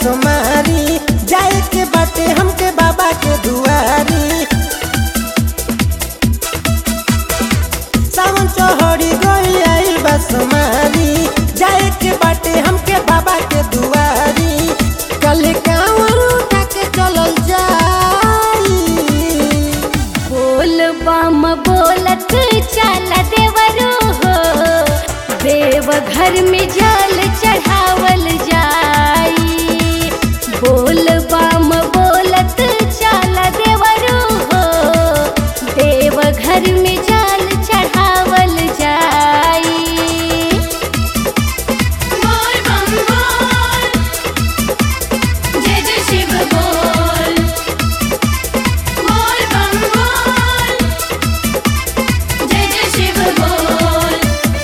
बसुमारी जाए के बाटे हमके बाबा के दुआरी सावन चौहरी गई आई बसुमारी जाए के बाटे हमके बाबा के दुआरी कल कांवर उठा के चलल जाई बोल बम बोलत चल देवरो हो देव घर में जल चढ़ावल जाई बोल बम बोलत चल देवरो हो देव घर में जल चढ़ावल जाई बोल बम बोल जय जय शिव बोल बोल बम बोल जय जय शिव बोल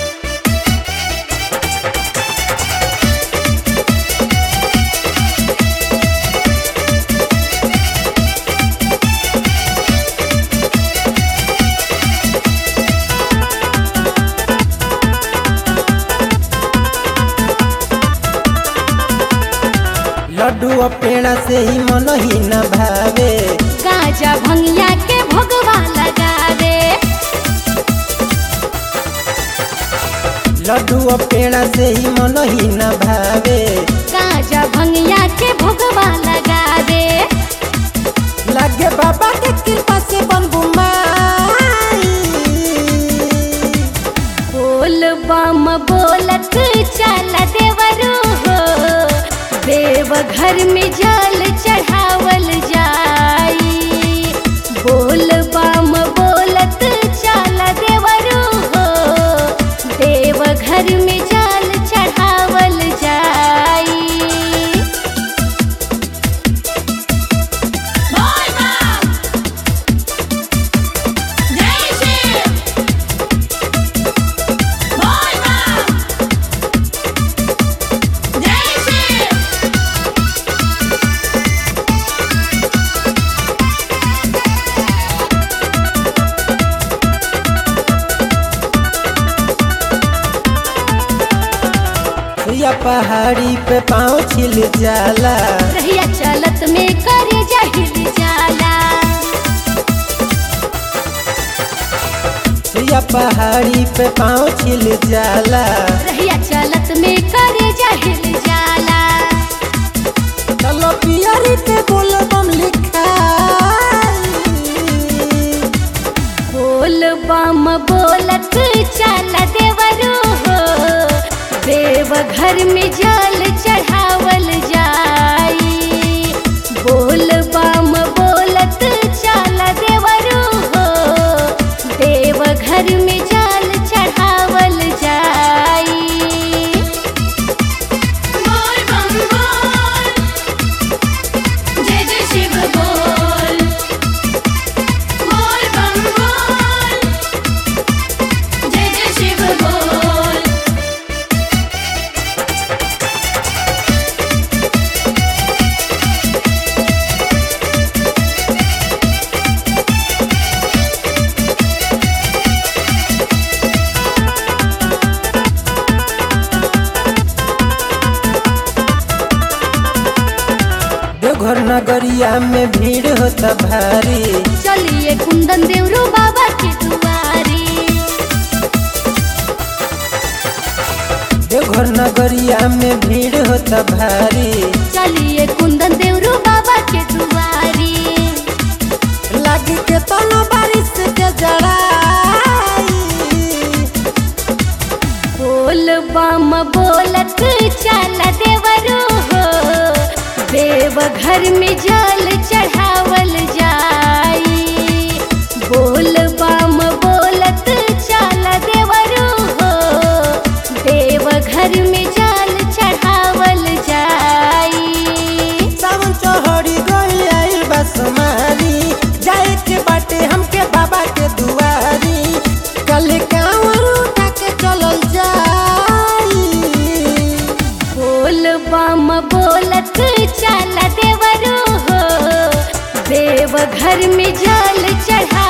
लड्डू और पेड़ा से ही मन ही न भावे गाजा भंगिया के भगवा लगावे लड्डू और पेड़ा से ही मन ही न भावे गाजा भंगिया के भगवा लगावे लगे बाबा के कृपा से बन बुमाई बोल बम बोलत चल देवरो हो देव घर में जल चढ़ावल जाई बोल बम बोलत चल देवरो हो देव घर में जल चढ़ावल जाई बोल बम जय शिव बोल बम जय शिव या पहाड़ी पे पाँव छिल जाला रहिया चलत में करे जहिल जाला या पहाड़ी पे पाँव छिल जाला रहिया चलत में करे जहिल जाला चलो पियरी पे बोल बम लिखाई बोल बम बोलत चल देवरो हो देव घर में जल चढ़ावल जाई बोल बम बोलत चल देवरो हो देव घर में जल चढ़ावल जाई बोल बम बोल जय जय शिव बोल बोल बम बोल जय जय शिव बोल देवघर नगरिया में भीड़ होता भारी चलिए कुंदन देवरो बाबा के दुआरी देवघर नगरिया में भीड़ होता भारी चलिए कुंदन देवरो बाबा के दुआरी लागी के तनो बारिश के जड़ाई बोल बम बोलत चल देवरो हो देव घर में जल चढ़ावल जाई बोल बम बोलत चल देवरो हो देव घर में जल चढ़ावल जाई सावन चौहरी गई आई बसुमारी जाए के बाटे हमके बाबा के दुआरी कल कांवर उठा के चलल जाई बोल बम बोलत चल देवरो हो देव घर में जल चढ़ा